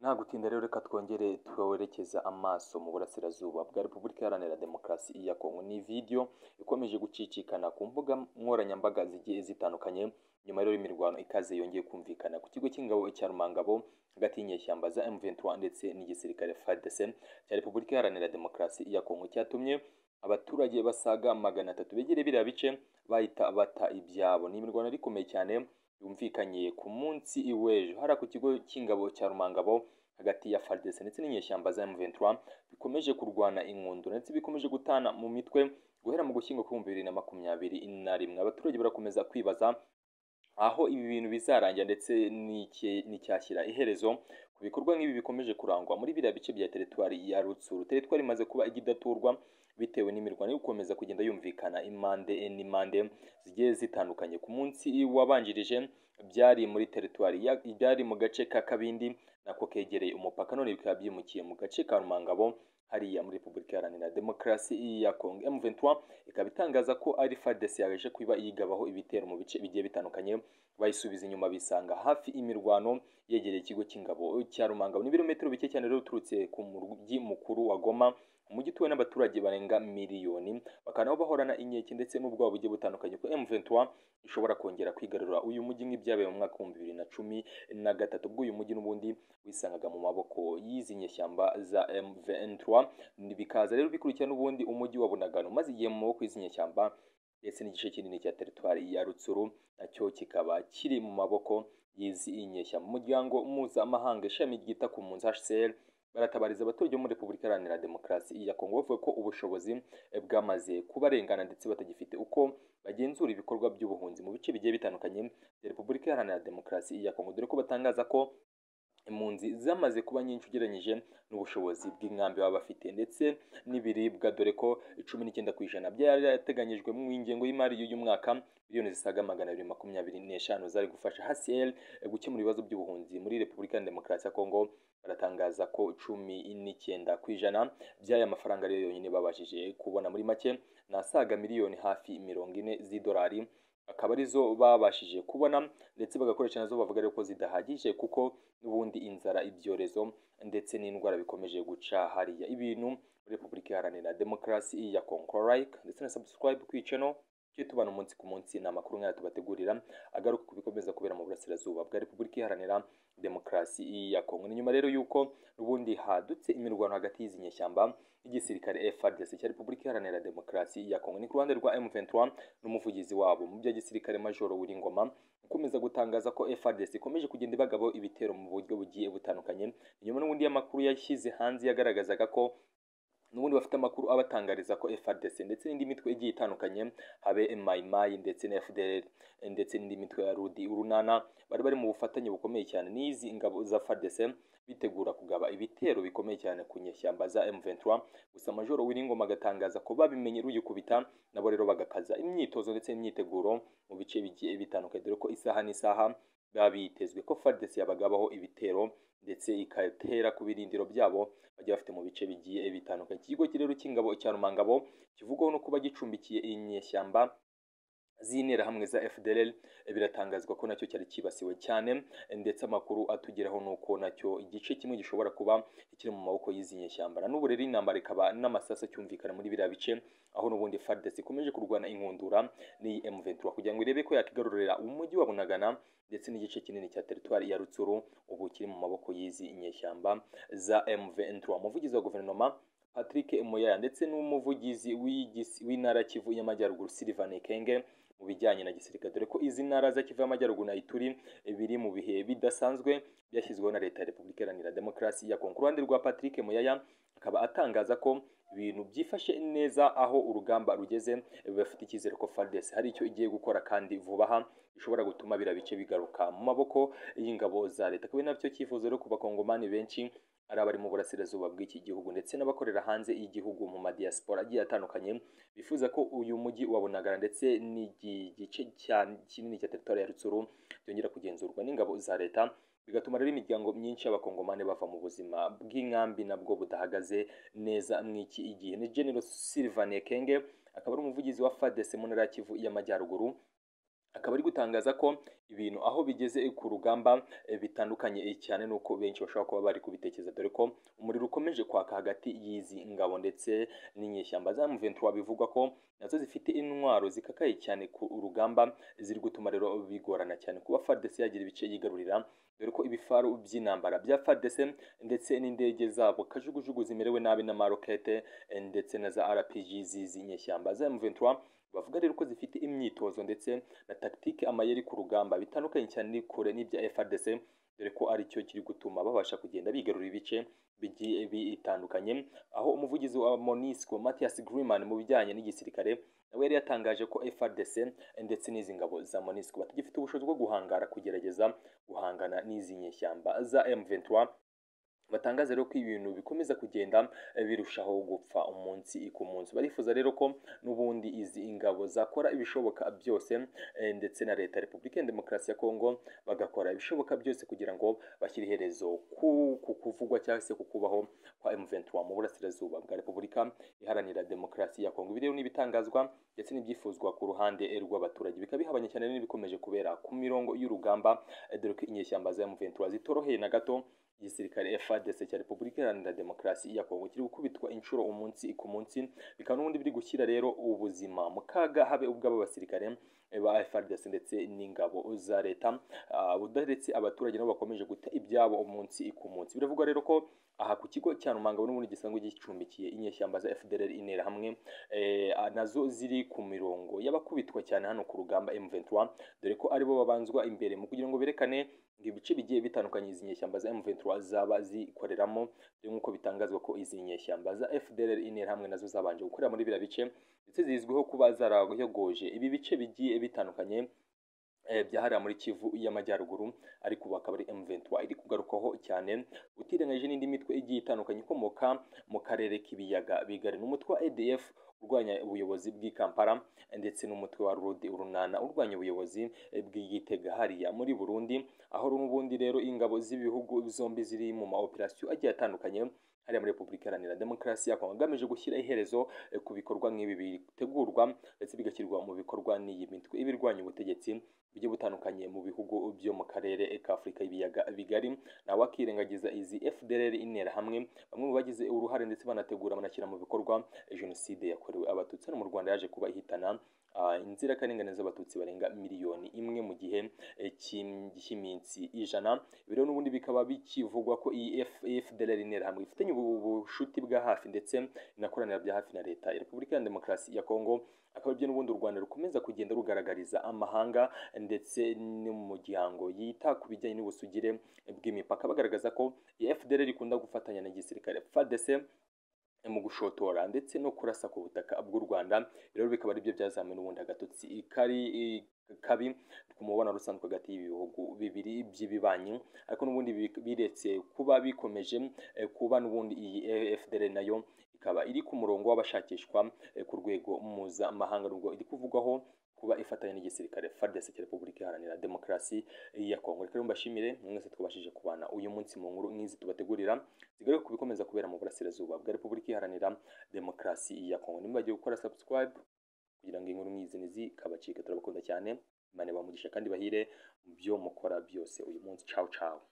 Nta gutinda rero reka twongere twerekeza amaso mu burasirazuba bwa Repubulika Iharanira Demokarasi ya Kongo. Ni video ikomeje gucicikana ku mbuga nkoranyambaga zigiye zitandukanye nyuma rero imirwano ikaze yongeye kumvikana ku kigo cy'ingabo cya Rumangabo hagati y'inyeshyamba za M23 ndetse n'igisirikare FARDC cya Repubulika Iharanira Demokarasi ya Kongo cyatumye abaturage basaga magana atatu begereye biriya bice bahita bata ibyabo. Ni imirwano yari ikomeye cyane yumvikanye ku munsi w'ejo hariya ku kigo cy'ingabo cya Rumangabo hagati ya FARDC ndetse n'inyeshyamba za M23 bikomeje kurwana inkundu ndetse bikomeje gutana mu mitwe guhera mu gushyingo kw'ibihumbi bibiri na makumyabiri na rimwe. Abaturage barakomeza kwibaza aho ibi bintu bizarangira ndetse n'icyashyira iherezo ku bikorwa nk'ibi bikomeje kurangwa muri biriya bice bya teritwari ya Rutsuru. Teritwari imaze kuba igidaturwa bitewe n'imirwano yo gukomeza kugenda yumvikana impande n'impande zigiye zitandukanye. Ku munsi wabanjirije byari muri teritwari byari mu gace ka Kabindi nako kegereye umupaka none bikaba byimukiye mu gace ka Rumangabo hariya muri Repubulika Iharanira Demokarasi ya Kongo. M23 ikaba itangaza ko ari FARDC yaje kuba yigabaho ibitero mu bice bigiye bitandukanye bayisubiza inyuma bisanga hafi imirwano yegereye ikigo cy'ingabo cya Rumangabo. Ni ibirometero bike cyane rero uturutse ku muryi mukuru wa Goma umujyi utuwe n'abaturage barenga miliyoni bakaba nabo bahorana inkeke ndetse n'ubwoba bugiye butandukanye ko M23 ishobora kongera kwigarura uyu mujyi nk'ibyabaye mu mwaka w'ibihumbi bibiri na cumi na gatatu ubwo uyu mujyi n'ubundi wisangaga mu maboko y'izi nyeshyamba za M23 bikaza rero bikurikira n'ubundi umujyi wa Bunagana umaze igihe mu maboko y'izi nyeshyamba ndetse n'igice kinini cya teritwari ya Rutsuru nacyo kikaba kiri mu maboko y'izi nyeshyamba umuryango mpuzamahanga ishami ryita ku mpunzi HCR baratabariza abaturage bo muri Repubulika Iharanira Demokarasi ya Kongo bavuga ko ubushobozi bwamaze kubarengana ndetse batagifite uko bagenzura ibikorwa by'ubuhunzi mu bice bigiye bitandukanye bya Repubulika Iharanira Demokarasi ya Kongo dore ko batangaza ko impunzi zamaze kuba nyinshi ugereranyije n'ubushobozi bw'inkambi baba bafite ndetse n'ibiribwa dore ko cumi n'icyenda ku ijana byari yarateganyijwe mu ngengo y'imari y'uyu mwaka miliyoni zisaga magana abiri makumyabiri n'eshanu zari gufasha HCR gukemura ibibazo by'ubuhunzi muri Repubulika ya Demokarasi ya Kongo baratangaza ko cumi n'icyenda ku ijana by'aya mafaranga ariyo yonyine babashije kubona muri make ni asaga miliyoni hafi mirongo ine z'idolari akaba arizo babashije kubona ndetse bagakoresha nazo bavuga ko zidahagije kuko n'ubundi inzara ibyorezo ndetse n'indwara bikomeje guca hariya ibintu muri repubulika iharanira demokarasi ya kongo like ndetse na subscribe ku channel tujye tubana umunsi ku munsi ni amakuru nk'aya tubategurira agaruka ku bikomeza kubera mu burasirazuba bwa repubulika iharanira demokarasi ya kongo ni nyuma rero y'uko n'ubundi hadutse imirwano hagati y'izi nyeshyamba n'igisirikare FARDC cya repubulika iharanira demokarasi ya kongo ni ku ruhande rwa M23 n'umuvugizi wabo mu bya gisirikare majoro Wiringoma ukomeza gutangaza ko FARDC ikomeje kugenda ibagabo ibitero mu buryo bugiye butandukanye nyuma n'ubundi y'amakuru yashyize hanze yagaragazaga ko n'ubundi bafite amakuru abatangariza ko FARDC ndetse n'indi mitwe igiye itandukanye habe Mai Mai ndetse na FDLR ndetse n'indi mitwe ya Rudi Urunana bari bari mu bufatanye bukomeye cyane n'izi ingabo za FARDC bitegura kugaba ibitero bikomeye cyane ku nyeshyamba za M23 gusa Majoro Wiringoma agatangaza ko babimenye ruyikubita nabo rero bagakaza imyitozo ndetse n'imyiteguro mu bice bigiye bitandukanye dore ko isaha n'isaha baba bitezwe ko FARDC yabagabaho ibitero ndetse igatera ku birindiro byabo bajya bafite mu bice bigiye bitandukanye. Ikigo rero cy'ingabo cya Rumangabo kivugwaho no kuba gicumbikiye inyeshyamba z'interahamwe za FDLR biratangazwa ko nacyo cyari kibasiwe cyane ndetse amakuru atugeraho nuko nacyo igice kimwe gishobora kuba kiri mu maboko y'izi nyeshyamba na n'ubu rero intambara ikaba n'amasasu acyumvikana muri biriya bice aho n'ubundi FARDC ikomeje kurwana inkundura n'iyi M23 kugira ngo irebe ko yakigarurira umujyi wa Bunagana ndetse n'igice kinini cya teritwari ya Rutsuru ubu kiri mu maboko y'izi nyeshyamba za M23 umuvugizi wa guverinoma Patrick Moyaya ndetse n'umuvugizi w'intara Kivu y'Amajyaruguru Sylvain Ekenge mu bijyanye na gisirikare dore ko izi ntara za Kivu y'Amajyaruguru na Ituri biri mu bihe bidasanzwe byashyizweho na leta ya Repubulika Iharanira Demokarasi ya Kongo. Ku ruhande rwa Patrick Moyaya akaba atangaza ko ibintu byifashe neza aho urugamba rugeze bafite icyizere ko FARDC hari icyo igiye gukora kandi vuba aha bishobora gutuma biriya bice bigaruka mu maboko y'ingabo za leta akaba nabyo cyifuzo rero ku bakongomani benshi ari abari mu burasirazuba bw'iki gihugu ndetse n'abakorera hanze y'igihugu mu madiyasipora agiye atandukanye bifuza ko uyu mujyi wa Bunagana ndetse n'igice kinini cya teritwari ya Rutsuru byongera kugenzurwa n'ingabo za leta bigatuma rero imiryango myinshi y'abakongomani bava mu buzima bw'inkambi nabwo budahagaze neza mw'iki igihe ni General Sylvain Ekenge akaba ari umuvugizi wa FARDC mu ntara ya Kivu y'Amajyaruguru akaba ari gutangaza ko ibintu aho bigeze ku rugamba eh, bitandukanye cyane nuko benshi bashobora kuba bari kubitekereza dore ko umuriro ukomeje kwaka hagati y'izi ngabo ndetse n'inyeshyamba za M23 bivugwa ko nazo zifite intwaro zikakaye cyane ku rugamba ziri gutuma rero bigorana cyane kuba FARDC yagira ibice yigarurira dore ko ibifaru by'intambara bya FARDC ndetse n'indege zabo kajugujugu zimerewe nabi n'amarokete eh, ndetse na za RPG z'izi nyeshyamba za M23 bavuga rero ko zifite imyitozo ndetse na tactique amayeri ku rugamba bitandukanye cyane n'ikure n'ibya FARDC dore ko ari cyo kiri gutuma babasha kugenda bigarurira ibice bigiye bitandukanye aho umuvugizi wa MONUSCO Mathias Griman mu bijyanye n'igisirikare nawe yari yatangaje ko FARDC ndetse n'izi ngabo za MONUSCO batagifite ubushobozi bwo guhangara kugerageza guhangana n'izi nyeshyamba za M23 batangaza rero ko ibintu bikomeza kugenda eh, birushaho gupfa umunsi ku munsi barifuza rero ko n'ubundi izi ingabo zakora ibishoboka byose eh, ndetse na leta ya repubulika ya demokarasi ya kongo bagakora ibishoboka byose kugira ngo bashyire iherezo ku ku kuvugwa cyangwa se ku kubaho kwa M23 mu burasirazuba bwa repubulika iharanira demokarasi ya kongo ibi rero ni ibitangazwa ndetse n'ibyifuzwa ku ruhande rw'abaturage bikaba bihabanye cyane n'ibikomeje kubera ku mirongo y'urugamba eh, dore ko inyeshyamba za M23 zitoroheye na gato igisirikare FARDC cya Repubulika Iharanira Demokarasi ya Kongo kiri gukubitwa inshuro umunsi ku munsi bikaba n'ubundi biri gushyira rero ubuzima mu kaga habe ubw'aba basirikare ba FARDC ndetse n'ingabo za leta budaretse abaturage nabo bakomeje guta ibyabo umunsi ku munsi biravugwa rero ko aha ku kigo cya Rumangabo n'ubundi gisanzwe gicumbikiye inyeshyamba za FDLR intera hamwe eh, nazo ziri ku mirongo y'abakubitwa cyane hano ku rugamba M23 dore ko aribo babanzwa imbere mu kugira ngo berekane ngo ibice bigiye bitandukanye izi nyeshyamba za M23 zaba zikoreramo nk'uko bitangazwa ko izi nyeshyamba za FDLR intera hamwe nazo zabanje gukorera muri biriya bice ndetse zizwiho kuba zarayogoje ibi bice bigiye bitandukanye eh, byahariye muri Kivu y'Amajyaruguru ariko ubu akaba ari M23 iri kugarukaho cyane utirenganyije n'indi mitwe igiye itandukanye ikomoka mu karere k'ibiyaga bigari n'umutwe wa ADF urwanya ubuyobozi bw'i Kampala ndetse n'umutwe wa Rudi urunana urwanya ubuyobozi bw'igitega hariya muri Burundi aho n'ubundi rero ingabo z'ibihugu zombi ziri mu ma operation agiye atandukanye hariya muri Repubulika Iharanira Demokarasi ya Kongo agamije gushyira iherezo eh, ku bikorwa nk'ibi bitegurwa ndetse bigashyirwa mu bikorwa n'iyi mitwe ibirwanya ubutegetsi bugiye butandukanye mu bihugu byo mu karere ka Afurika y'ibiyaga bigari nawe akirengagiza izi FDLR intera hamwe bamwe mu bagize uruhare ndetse banategura banashyira mu bikorwa eh, jenoside yakorewe abatutsi hano mu Rwanda yaje kuba ihitana ah, inzirakarengane z'abatutsi barenga miliyoni imwe mu gihe eh, cy'im- cy'iminsi ijana Ibi rero n'ubundi bikaba bikivugwa ko iyi F- FDLR intera hamwe ifitanye ubu- ubushuti bwa hafi ndetse inakoranira bya hafi na leta ya Repubulika ya Demokarasi ya Kongo akaba aribyo n'ubundi u Rwanda rukomeza kugenda rugaragariza amahanga ndetse n'umuryango yita ku bijyanye n'ubusugire bw'imipaka bagaragaza ko iyi FDL ikunda gufatanya na gisirikare FARDC mu gushotora ndetse no kurasa ku butaka bw'u Rwanda rero bikaba aribyo byazamuye n'ubundi agatotsi kari kabi ku mubonano rusanzwe hagati y'ibihugu bibiri by'ibibanyi ariko n'ubundi bi- biretse kuba bikomeje eh, kuba n'ubundi iyi FDL nayo ikaba iri ku murongo w'abashakishwa eh, ku rwego mpuzamahanga nubwo iri kuvugwaho kuba ifatanya n'igisirikare FARDC cya Repubulika Iharanira Demokarasi ya Kongo reka rero mbashimire mwese twabashije kubana uyu munsi mu nkuru nk'izi tubategurira zigaruka ku bikomeza kubera mu burasirazuba bwa Repubulika Iharanira Demokarasi ya Kongo ntimubagiwe gukora subscribe kugira ngo inkuru nk'izi ntizikabacike turabakunda cyane imana bamugisha kandi bahire mu byo mukora byose uyu munsi ciao ciao